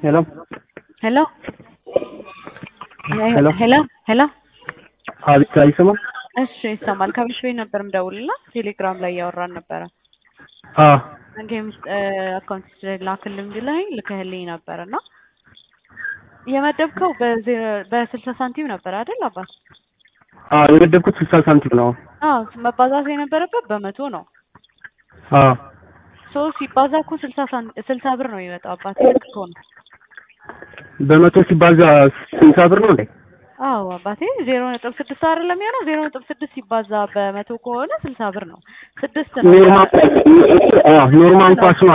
ሄሎ ሄሎ ሄሎ ሄሎ ሄሎ አቤት አይሰማም? እሺ ይሰማል። ከብሽ ቤት ነበር ምደውልላ ቴሌግራም ላይ እያወራን ነበረ። አዎ ጌም ውስጥ አካውንት ላክልኝ ብለኸኝ ልከህልኝ ነበር እና የመደብከው በስልሳ ሳንቲም ነበር አይደል አባት? አዎ የመደብኩት ስልሳ ሳንቲም ነው። አዎ መባዛት የነበረበት በመቶ ነው። አዎ ሶ ሲባዛ እኮ ስልሳ ስልሳ ብር ነው የሚመጣው አባት። ልክ እኮ ነው። በመቶ ሲባዛ ስልሳ ብር ነው እንዴ? አዎ አባቴ ዜሮ ነጥብ ስድስት አይደለም የሚሆነው? ዜሮ ነጥብ ስድስት ሲባዛ በመቶ ከሆነ ስልሳ ብር ነው። ስድስት ነው ኖርማል አዎ ኖርማል ኳስ ነው።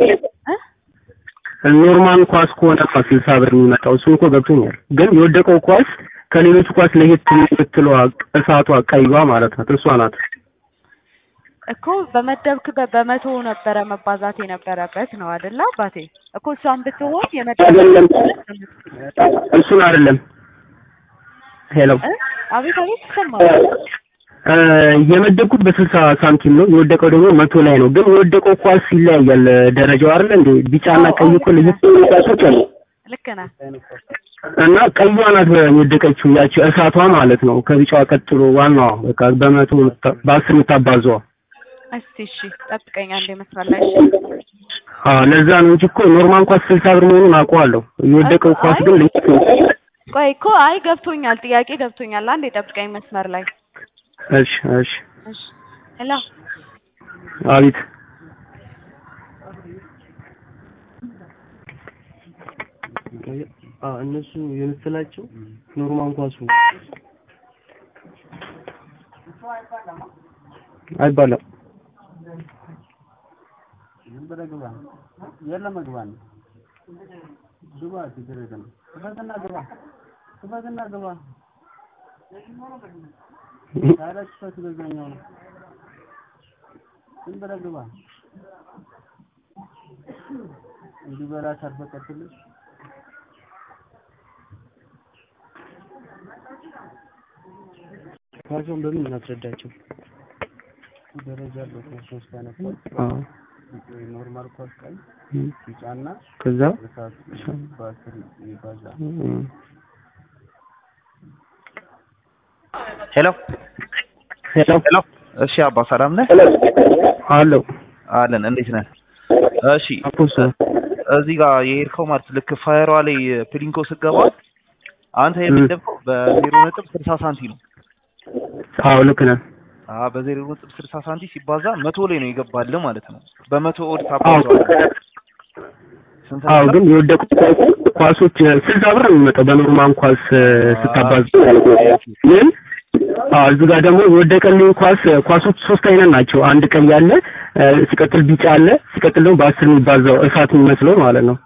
እ ኖርማል ኳስ ከሆነ ስልሳ ብር የሚመጣው እሱ እኮ ገብቶኛል። ግን የወደቀው ኳስ ከሌሎቹ ኳስ ለየት የምትለዋ እሳቷ ቀይዋ ማለት ናት። እሷ ናት። እኮ በመደብክበት በመቶ ነበረ መባዛት የነበረበት ነው አይደለ አባቴ? እኮ እሷን ብትሆን አይደለም የመደብ እሱን አይደለም። ሄሎ እ አቤት አቤት ይሰማል። እ የመደብኩት በስልሳ ሳንቲም ነው። የወደቀው ደግሞ መቶ ላይ ነው። ግን የወደቀው ኳስ ይለያያል ደረጃው አይደለ እንዴ? ቢጫና አዎ፣ ቀይ አዎ፣ እኮ ለየት የሚሉ ኳሶች አሉ። ልክ ነህ። እና ቀይዋ ናት የወደቀችው ያቺ እሳቷ ማለት ነው። ከቢጫዋ ቀጥሎ ዋናዋ በቃ በመቶ የምታ- በአስር የምታባዘዋ እስቲ እሺ ጠብቀኝ አንዴ መስመር ላይ እሺ። አዎ ለዛ ነው እንጂ እኮ ኖርማል ኳስ ስልሳ ብር መሆኑን አውቀዋለሁ። የወደቀው ኳስ ግን ለየት ነው። ቆይ እኮ አይ ገብቶኛል፣ ጥያቄ ገብቶኛል። አንዴ ጠብቀኝ መስመር ላይ እሺ እሺ እሺ። ሄሎ አቤት እነሱ የመሰላቸው ኖርማል ኳሱ አይባልም። ኳሱን በምን እናስረዳቸው? ደረጃ አለው ሶስት አይነት ኖርማል ኳስ ቀይ ቢጫና ከዛ ሄሎ ሄሎ ሄሎ። እሺ አባ ሰላም ነህ? አለው አለን። እንዴት ነህ? እሺ አፖስ እዚህ ጋር የሄድከው ማለት ልክ ፋየሯ ላይ ፕሊንኮ ስገባ አንተ የምትደብቀው በዜሮ ነጥብ ስልሳ ሳንቲ ነው። አዎ ልክ ነህ። አዎ በዜሮ ነጥብ ስልሳ ሳንቲ ሲባዛ መቶ ላይ ነው ይገባልህ ማለት ነው። በመቶ ኦድ ታባዛዋለህ። ስንት አዎ ነበር? ግን የወደቁት ኳሶች ስልሳ ብር ነው የሚመጣው በኖርማል ኳስ ስታባዝ ግን አዎ እዚህ ጋር ደግሞ የወደቀልኝ ኳስ ኳሶች ሶስት አይነት ናቸው። አንድ ቀይ አለ፣ ሲቀጥል ቢጫ አለ፣ ሲቀጥል ደግሞ በአስር የሚባዛው እሳት የሚመስለው ማለት ነው።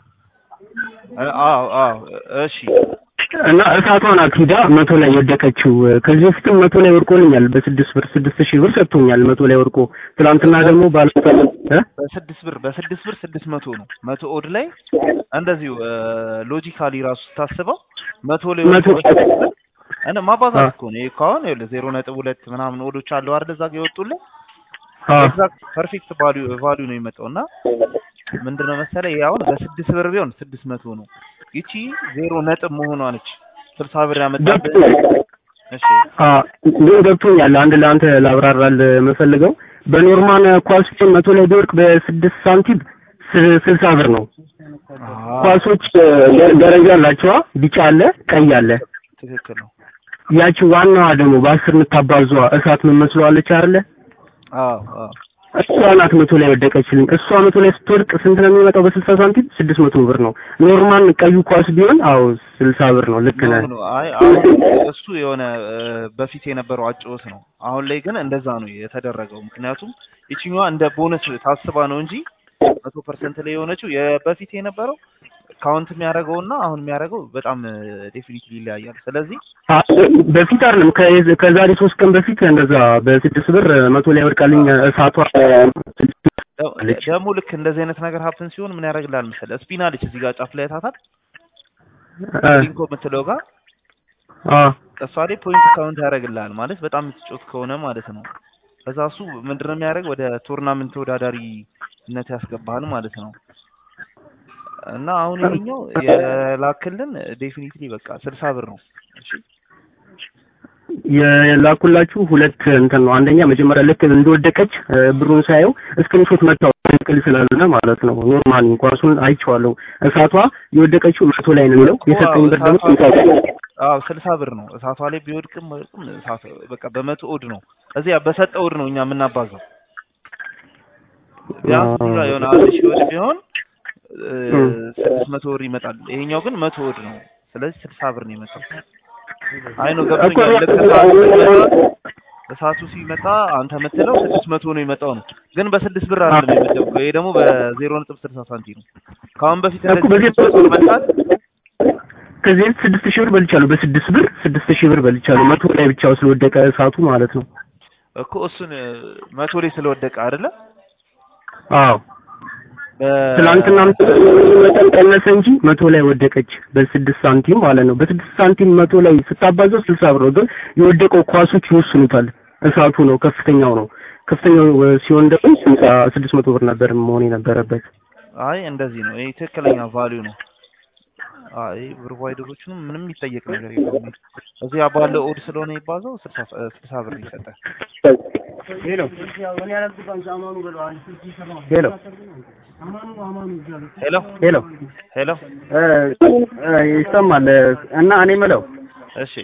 አዎ አዎ እሺ እና እሳቷ ናት ሂዳ መቶ ላይ የወደቀችው። ከዚህ በፊትም መቶ ላይ ወድቆልኛል በስድስት ብር ስድስት ሺህ ብር ሰጥቶኛል መቶ ላይ ወድቆ። ትናንትና ደግሞ ባለ እ በስድስት ብር በስድስት ብር ስድስት መቶ ነው። መቶ ኦድ ላይ እንደዚሁ ሎጂካሊ ራሱ ስታስበው መቶ ላይ መቶ ወድቆ እና ማባዛት አዎ። እኮ ነው። ይሄ እኮ አሁን ይኸውልህ ዜሮ ነጥብ ሁለት ምናምን ኦዶች አሉ አይደል እዛ ጋር የወጡልህ አዎ ኤግዛክት ፐርፌክት ቫልዩ ቫልዩ ነው የሚመጣው እና ምንድነው መሰለህ ይሄ አሁን በስድስት ብር ቢሆን ስድስት መቶ ነው። ይቺ ዜሮ ነጥብ መሆኗ ነች ስልሳ ብር ያመጣብህ። እሺ አዎ ግን ገብቶኛል። አንድ ለአንተ ላብራራል የምፈልገው በኖርማል ኳስ ቢሆን መቶ ላይ ቢወድቅ በስድስት ሳንቲም ስ- ስልሳ ብር ነው። አዎ ኳሶች ደ- ደረጃ አላቸዋ። ቢጫ አለ፣ ቀይ አለ። ትክክል ነው። ያቺ ዋናዋ ደግሞ በአስር የምታባዟ እሳት ምን መስለዋለች አይደለ? አዎ አዎ እሷ ናት መቶ ላይ ወደቀችልኝ። እሷ መቶ ላይ ስትወድቅ ስንት ነው የሚመጣው? በስልሳ ሳንቲም ስድስት መቶ ብር ነው። ኖርማል ቀዩ ኳስ ቢሆን አዎ ስልሳ ብር ነው። ልክ ነህ። ኖ ኖ አይ አሁን እሱ የሆነ እ፣ በፊት የነበረው አጨዋወት ነው። አሁን ላይ ግን እንደዛ ነው የተደረገው። ምክንያቱም ይችኛዋ እንደ ቦነስ ታስባ ነው እንጂ መቶ ፐርሰንት ላይ የሆነችው የበፊት የነበረው ካውንት የሚያደርገው እና አሁን የሚያደርገው በጣም ዴፊኒትሊ ይለያያል። ስለዚህ አ- በፊት አይደለም ከ- ከዛሬ ሶስት ቀን በፊት እንደዛ በስድስት ብር መቶ ላይ ወድቃልኝ እሳቷ ደ- ደግሞ ልክ እንደዚህ አይነት ነገር ሀፕን ሲሆን ምን ያደርግልሃል መሰለህ? ስፒን አለች እዚህ ጋር ጫፍ ላይ ታታል እ፣ ሊንኮ የምትለው ጋር አ እሷ ላይ ፖይንት ካውንት ያደርግልሃል ማለት በጣም የምትጮት ከሆነ ማለት ነው። ከዛ እሱ ምንድነው የሚያደርግ ወደ ቶርናመንት ተወዳዳሪነት ያስገባሃል ማለት ነው። እና አሁን ይሄኛው የላክልን ዴፊኒትሊ በቃ ስልሳ ብር ነው። እሺ የላኩላችሁ ሁለት እንትን ነው። አንደኛ መጀመሪያ ልክ እንደወደቀች እ፣ ብሩን ሳየው ስክሪንሾት መታው ትክክል ስላልሆነ ማለት ነው። ኖርማሊ ኳሱን አይቼዋለሁ። እሳቷ የወደቀችው መቶ ላይ ነው የሚለው የሰጠኝ ብር ደግሞ ስልሳ ብር ነው። አዎ ስልሳ ብር ነው። እሳቷ ላይ ቢወድቅም ወድቅም እሳት በቃ በመቶ ኦድ ነው። እዚያ በሰጠ ኦድ ነው እኛ የምናባዛው። ቢያንስ እዚህ ጋር የሆነ አንድ ሺህ ኦድ ቢሆን እ፣ ስድስት መቶ ብር ይመጣል። ይሄኛው ግን መቶ ኦድ ነው። ስለዚህ ስልሳ ብር ነው የመጣው። አይ ነው ገብቶኛል። ልክ እሳቱ ሲመጣ እሳቱ ሲመጣ አንተ የምትለው ስድስት መቶ ነው የመጣው ነው፣ ግን በስድስት ብር አይደለም የመደብከው። ይሄ ደግሞ በዜሮ ነጥብ ስልሳ ሳንቲም ነው። ከአሁን በፊት እኮ እንደዚህ በዚህ ስድስት መቶ መጣት ከዚህ በፊት ስድስት ሺህ ብር በልቻለሁ። በስድስት ብር ስድስት ሺህ ብር በልቻለሁ። መቶ ላይ ብቻ ስለወደቀ እሳቱ ማለት ነው። እኮ እሱን መቶ ላይ ስለወደቀ አይደለ አዎ በ- ትናንትና መጠን ቀነሰ እንጂ መቶ ላይ ወደቀች በስድስት ሳንቲም ማለት ነው። በስድስት ሳንቲም መቶ ላይ ስታባዛው ስልሳ ብር ነው። ግን የወደቀው ኳሶች ይወስኑታል። እሳቱ ነው ከፍተኛው ነው። ከፍተኛው እ፣ ሲሆን ደግሞ ስልሳ ስድስት መቶ ብር ነበር መሆን የነበረበት። አይ እንደዚህ ነው። ይሄ ትክክለኛ ቫልዩ ነው። አይ ፕሮቫይደሮቹንም ምንም የሚጠየቅ ነገር የለውም። እዚህ ባለው ኦድ ስለሆነ ይባዛው ስልሳ ስልሳ ብር ይሰጣል። ሄሎ ሄሎ ሄሎ ሄሎ ሄሎ እ፣ እ፣ ይሰማል እ፣ እና እኔ የምለው እሺ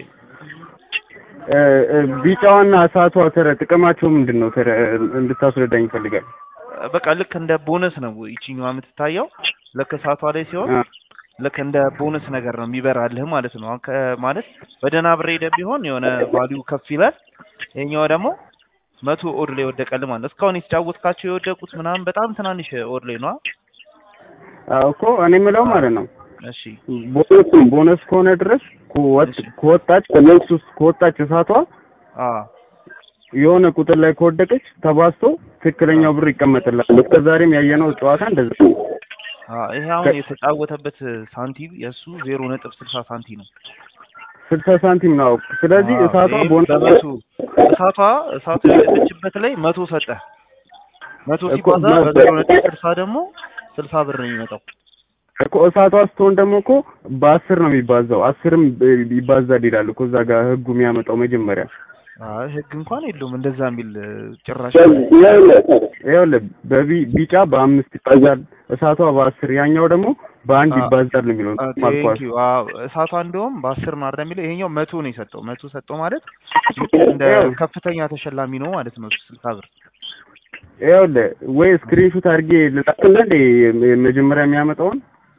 እ፣ እ፣ ቢጫዋና እሳቷ ተረ ጥቅማቸው ምንድን ነው? ተረ እንድታስረዳኝ ይፈልጋል። በቃ ልክ እንደ ቦነስ ነው ይቺኛዋ የምትታየው። ልክ እሳቷ ላይ ሲሆን ልክ እንደ ቦነስ ነገር ነው የሚበራልህ ማለት ነው። አሁን ከ- ማለት በደህና ብር ሄደህ ቢሆን የሆነ ቫልዩ ከፍ ይላል። ይሄኛው ደግሞ መቶ ኦድ ላይ ወደቀልህ ማለት ነው። እስካሁን የተጫወትካቸው የወደቁት ምናምን በጣም ትናንሽ ኦድ ላይ ነው። አዎ እኮ እኔ የምለው ማለት ነው እሺ ቦነስ ቦነስ ከሆነ ድረስ ከወጥ- ከወጣች ከቦክስ ውስጥ ከወጣች እሳቷ አ የሆነ ቁጥር ላይ ከወደቀች ተባዝቶ ትክክለኛው ብር ይቀመጥላል። እስከ ዛሬም ያየነው ጨዋታ እንደዛ ነው። አ ይሄ አሁን የተጫወተበት ሳንቲም የእሱ ዜሮ ነጥብ ስልሳ ሳንቲም ነው። ስልሳ ሳንቲም ነው። ስለዚህ አዎ፣ እሳቷ ይሄም ቦነስ በመቶ እሳቷ እሳቷ የወደቀችበት ላይ መቶ ሰጠ። መቶ እኮ ሲባዛ መ- በዜሮ ነጥብ ስልሳ ደግሞ ስልሳ ብር ነው የሚመጣው። እኮ እሳቷ ስትሆን ደግሞ እኮ በአስር ነው የሚባዛው። አስርም እ፣ ይባዛል ይላል እኮ እዛ ጋር ህጉ የሚያመጣው መጀመሪያ አይ ህግ እንኳን የለውም እንደዛ የሚል እ፣ ጭራሽ ይኸውልህ በቢ- ቢጫ በአምስት ይባዛል፣ እሳቷ በአስር ያኛው ደግሞ በአንድ አ- ይባዛል ነው የሚለው ማልኳስ ቴንኪዩ እሳቷ እንደውም በአስር ነው አይደል የሚለው ይሄኛው መቶ ነው የሰጠው መቶ ሰጠው ማለት እንደ ያው- ከፍተኛ ተሸላሚ ነው ማለት ነው ስልሳ ብር ይኸውልህ ወይ ስክሪንሹት አድርጌ ልላክልህ እንደ መጀመሪያ የሚያመጣውን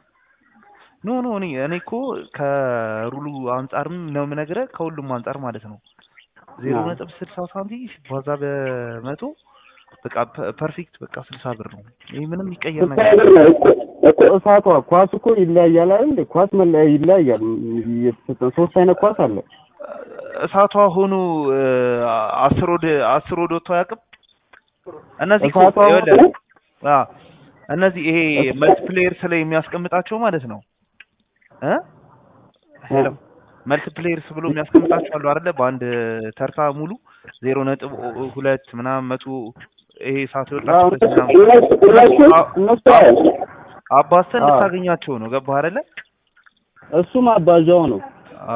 ኖ ኖ እኔ እኔ እኮ ከሩሉ አንጻርም ነው የምነግርህ ከሁሉም አንጻር ማለት ነው ዜሮ አዎ። ነጥብ ስልሳ ሳንቲም ሲባዛ በመቶ በቃ ፐ- ፐርፌክት በቃ ስልሳ ብር ነው ይህ ምንም የሚቀየር ነገር ስልሳ ብር ነው እኮ እኮ እሳቷ ኳስ እኮ ይለያያል አይደል? ኳስ መለያ ይለያያል። የተሰጠን ሶስት አይነት ኳስ አለ። እሳቷ ሆኖ እ፣ አስር ወደ አስር ወደ ወጥቶ አያውቅም እነዚህ እኮ እሳቷ ይኸውልህ ሆኖ አ እነዚህ ይሄ መልቲፕሌየርስ ላይ የሚያስቀምጣቸው ማለት ነው እ ሄሎ መልቲፕሌየርስ ብሎ የሚያስቀምጣቸው አሉ አይደለ በአንድ ተርታ ሙሉ ዜሮ ነጥብ ኦ- ሁለት ምናምን መቶ ይሄ እሳት አዎ፣ የወጣችበት ምናምን እነሱ እነሱ እነሱ አዎ፣ አባስተን አዎ። ልታገኛቸው ነው ገባህ አይደለ እሱ ማባዣው ነው አ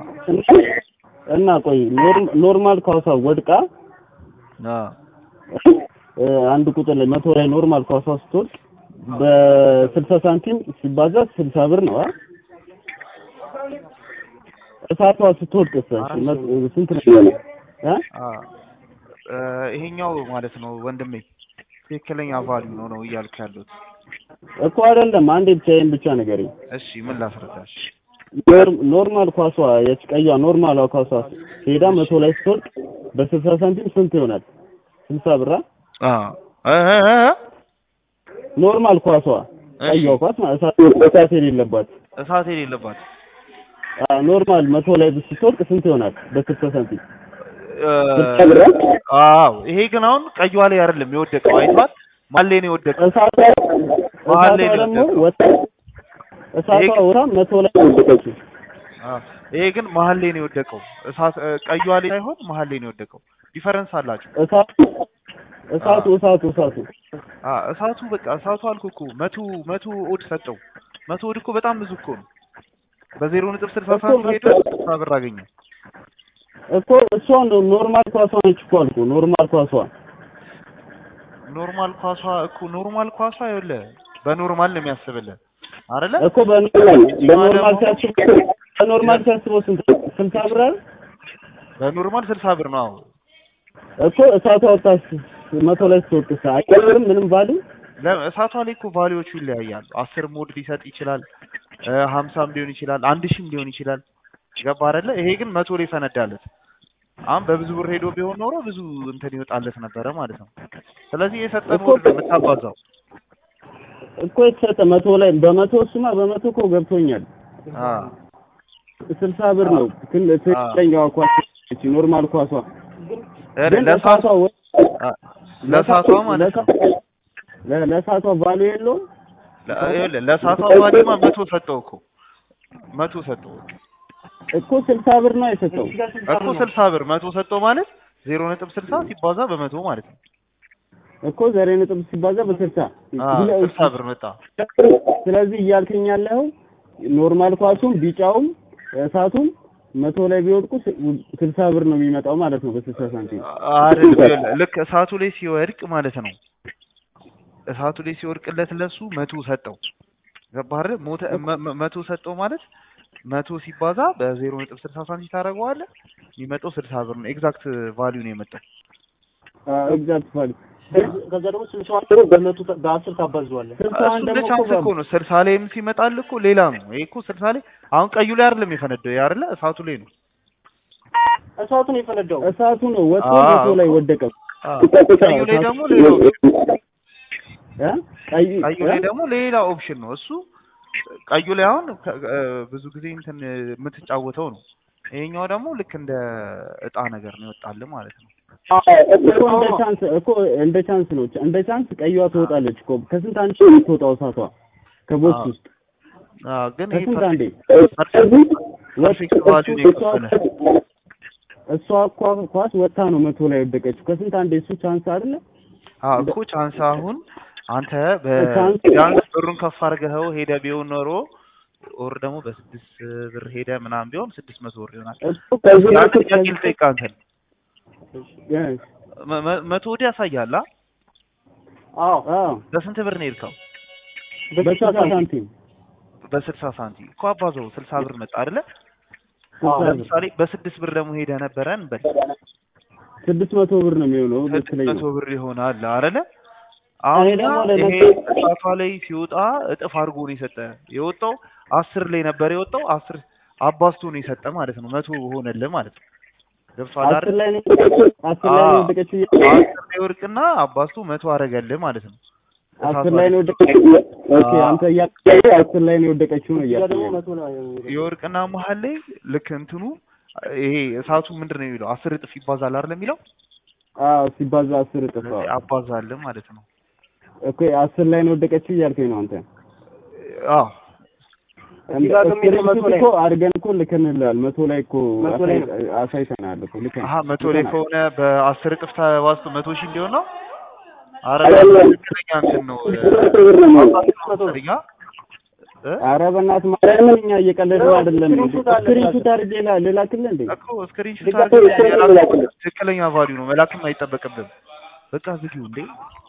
እና ቆይ ኖርም- ኖርማል ኳሷ ወድቃ አ እ፣ አንድ ቁጥር ላይ መቶ ላይ ኖርማል ኳሷ ስትወድቅ በስልሳ ሳንቲም ሲባዛ ስልሳ ብር ነው አ እሳቷ ስትወድቅ ስንት ነው የሚሆነው? እ? አ እ፣ ይሄኛው ማለት ነው ወንድሜ ትክክለኛ ቫልዩ ነው ነው እያልኩ ያለሁት እኮ አይደለም አንዴ ብቻ ይሄን ብቻ ንገረኝ። እሺ ምን ላስረዳሽ ኖር- ኖርማል ኳሷ የቀይዋ ኖርማሏ ኳሷ ሄዳ መቶ ላይ ስትወድቅ በስልሳ ሳንቲም ስንት ይሆናል? ስልሳ ብራ አ እ እ እ እ? ኖርማል ኳሷ እሺ ቀይዋ ኳስ ማለት እሳት እሳት የሌለባት እሳት የሌለባት አ፣ ኖርማል መቶ ላይ ስትወድቅ ስንት ይሆናል? በስልሳ ሳንቲም እ፣ ስልሳ ብራ አዎ ይሄ ግን አሁን ቀይዋ ላይ አይደለም የወደቀው አይቷል ማን ላይ ነው የወደቀው እሳቷ መሀል ላይ እሳቷ ነው ደግሞ የወደቀው። ወጣ እሳቷ ይሄ- ወጣ መቶ ላይ ወደቀችው። አ፣ ይሄ ግን መሀል ላይ ነው የወደቀው እሳት እ፣ ቀይዋ ላይ ሳይሆን መሀል ላይ ነው የወደቀው ዲፈረንስ አላቸው እሳቱ እሳቱ እሳቱ እሳቱ አ እሳቱ በቃ እሳቱ አልኩህ እኮ መቶ መቶ ኦድ ሰጠው መቶ ወድ እኮ በጣም ብዙ እኮ ነው። በዜሮ ነጥብ ስልሳ እኮ ሳንቲም ሄዶ መቶ- ስልሳ ብር አገኘ። እኮ እሷ ነው ኖርማል ኳሷ ነች እኮ አልኩ ኖርማል ኳሷ ኖርማል ኳሷ እኮ ኖርማል ኳሷ ይኸውልህ በኖርማል ነው የሚያስብልህ አይደለ? እኮ በኖርማል በኖርማል ደግሞ- ሲያስበው በኖርማል ሲያስበው ስንት ነው? ስልሳ ብር አይደል? በኖርማል ስልሳ ብር ነው። አዎ እኮ እሳቷ ወጣች መቶ ላይ ስትወቅሳ አይቀርም ምንም ባሉ ለ- እሳቷ ላይ እኮ ቫሊዎቹ ይለያያሉ። አስር ሞድ ሊሰጥ ይችላል፣ እ ሀምሳም ሊሆን ይችላል፣ አንድ ሺህም ሊሆን ይችላል። ገባ አይደለ? ይሄ ግን መቶ ላይ ፈነዳለት። አሁን በብዙ ብር ሄዶ ቢሆን ኖሮ ብዙ እንትን ይወጣለት ነበረ ማለት ነው። ስለዚህ የሰጠ እኮ ሞድ ነው የምታባዛው። እኮ የተሰጠ መቶ ላይ በመቶ እሱማ በመቶ እኮ ገብቶኛል። አ ስልሳ ብር ነው ግን ትክክለኛዋ ኳስ እቺ ኖርማል ኳሷ ግን ለሳቷ እሳቷ ወ- አ፣ ለሳቷ ማለት ነው። ለ- ለእሳቷ ቫሉ የለውም ለ- ይኸውልህ ለሳቷ ቫሊማ መቶ ሰጠው እኮ መቶ ሰጠው እኮ ስልሳ ብር ነው የሰጠው እኮ ስልሳ ብር መቶ ሰጠው ማለት ዜሮ ነጥብ ስልሳ ሲባዛ በመቶ ማለት ነው። እኮ ዘሬ ነጥብ ሲባዛ በስልሳ አ ስልሳ ብር መጣ። ስለዚህ እያልከኝ ያለው ኖርማል ኳሱም ቢጫውም እሳቱም መቶ ላይ ቢወድቁ ስ- ስልሳ ብር ነው የሚመጣው ማለት ነው በስልሳ ሳንቲም አይደል ይኸውልህ፣ ልክ እሳቱ ላይ ሲወድቅ ማለት ነው። እሳቱ ላይ ሲወድቅለት ለሱ መቶ ሰጠው። ገባህ አይደል? ሞተ- መ- መ- መቶ ሰጠው ማለት መቶ ሲባዛ በዜሮ ነጥብ ስልሳ ሳንቲም ታደርገዋለህ የሚመጣው ስልሳ ብር ነው። ኤግዛክት ቫልዩ ነው የመጣው። ኤግዛክት ቫሉ ከዛ ደግሞ ስልሳዋን ደግሞ በመቶ ተ- በአስር ታባዘዋለህ። ስልሳዋን እሱ ደግሞ ቻንስ እኮ እኮ ነው። ስልሳ ላይም ሲመጣል እኮ ሌላ ነው። ይሄ እኮ ስልሳ ላይ አሁን ቀዩ ላይ አይደለም የፈነደው ይሄ አይደለ እሳቱ ላይ ነው። እሳቱን የፈነዳው እሳቱ ነው ወጥቶ አዎ መቶ ላይ እኮ። ወደቀ አዎ። ቀዩ ላይ ደግሞ ሌላ ኦፕሽን እ? ቀይ ቀዩ ላይ ደግሞ ሌላ ኦፕሽን ነው። እሱ ቀዩ ላይ አሁን ከ- እ ብዙ ጊዜ እንትን የምትጫወተው ነው። ይሄኛው ደግሞ ልክ እንደ እጣ ነገር ነው ይወጣልህ ማለት ነው። እኮ እንደ ቻንስ እኮ እንደ ቻንስ ነው እንደ ቻንስ ቀይዋ ትወጣለች እኮ ከስንት አንድ ነው የምትወጣው እሳቷ ከቦክስ አዎ። ውስጥ አዎ ግን ይሄ ከስንት አንዴ ፐርፌክት ቫልዩ ነው የከፈለ እሷ እኳ ኳስ ወጥታ ነው መቶ ላይ ወደቀችው ከስንት አንዴ እሱ ቻንስ አይደለ አዎ እኮ ቻንስ አሁን አንተ ቻንስ- ቢያንስ ብሩን ከፍ አድርገኸው ሄደ ቢሆን ኖሮ ኦር ደግሞ በስድስት ብር ሄደ ምናምን ቢሆን ስድስት መቶ ብር ይሆናል። እሱ ከዚህ ያን በፊት ጥያቄ ልጠይቅህ አንተን Yes. መ- መ- መቶ ወዲህ ያሳያል አ? አዎ አዎ በስንት ብር ነው የሄድከው? በስልሳ ሳንቲም በስልሳ ሳንቲም እኮ አባዘው ስልሳ ብር መጣ አይደለ? ስልሳ ብር ለምሳሌ በስድስት ብር ደግሞ ሄደ ነበረ እንበል ስድስት መቶ ብር ነው የሚሆነው ስድስት ልትለኝ መቶ ነው ብር ይሆናል አይደለ? አሁን እኔ ደግሞ ይሄ ለነገ- እሳቷ ላይ ሲወጣ እጥፍ አድርጎ ነው የሰጠ። የወጣው አስር ላይ ነበር የወጣው አስር አባዝቶ ነው የሰጠ ማለት ነው። መቶ ሆነልህ ማለት ነው። ገብቶሃል አስር አይደል? ላይ ነው የወደቀችው አስር ላይ ነው አዎ። የወደቀችው አስር ላይ ወርቅና አባዝቶ መቶ አደረገልህ ማለት ነው። አስር ላይ ነው የወደቀችው ኦኬ አንተ እያልክ አስር ላይ ነው የወደቀችው ነው እዛ ደግሞ እያልክ መቶ ነው የሚለው። የወርቅና መሀል ላይ ልክ እንትኑ ይሄ እሳቱ ምንድን ነው የሚለው አስር እጥፍ ይባዛል አይደል የሚለው አዎ ሲባዛ አስር እጥፍ አዎ። አባዛልህ ማለት ነው። ኦኬ አስር ላይ ነው የወደቀችው እያልከኝ ነው አንተ አዎ እዚህ ጋር ግን የሚለው መቶ ላይ እኮ አድርገን እኮ ልከንልሃል መቶ ላይ እኮ መቶ ላይ ነው። አሳይ- አሳይተናል እኮ ልከን አሀ መቶ ላይ ልከናል። ከሆነ በአስር እጥፍ ተባዝቶ መቶ ሺህ እንዲሆን ነው። አረ አይደለም። ትክክለኛ እንትን ነው መቶ ብር ነው የሚሆነው። ማሳያ እ? ኧረ በእናትህ ማርያምን እኛ እየቀለድን አይደለም ስክሪንሹት አለ ስክሪንሹት አድርጌ ላ- ልላክልህ እንዴ እኮ ስክሪንሾት ድጋፍ አድርገህ ይቻላል የላክህ ላክልህ። ትክክለኛ ቫልዩ ነው መላክም አይጠበቅብም። በቃ ዝጊው እንዴ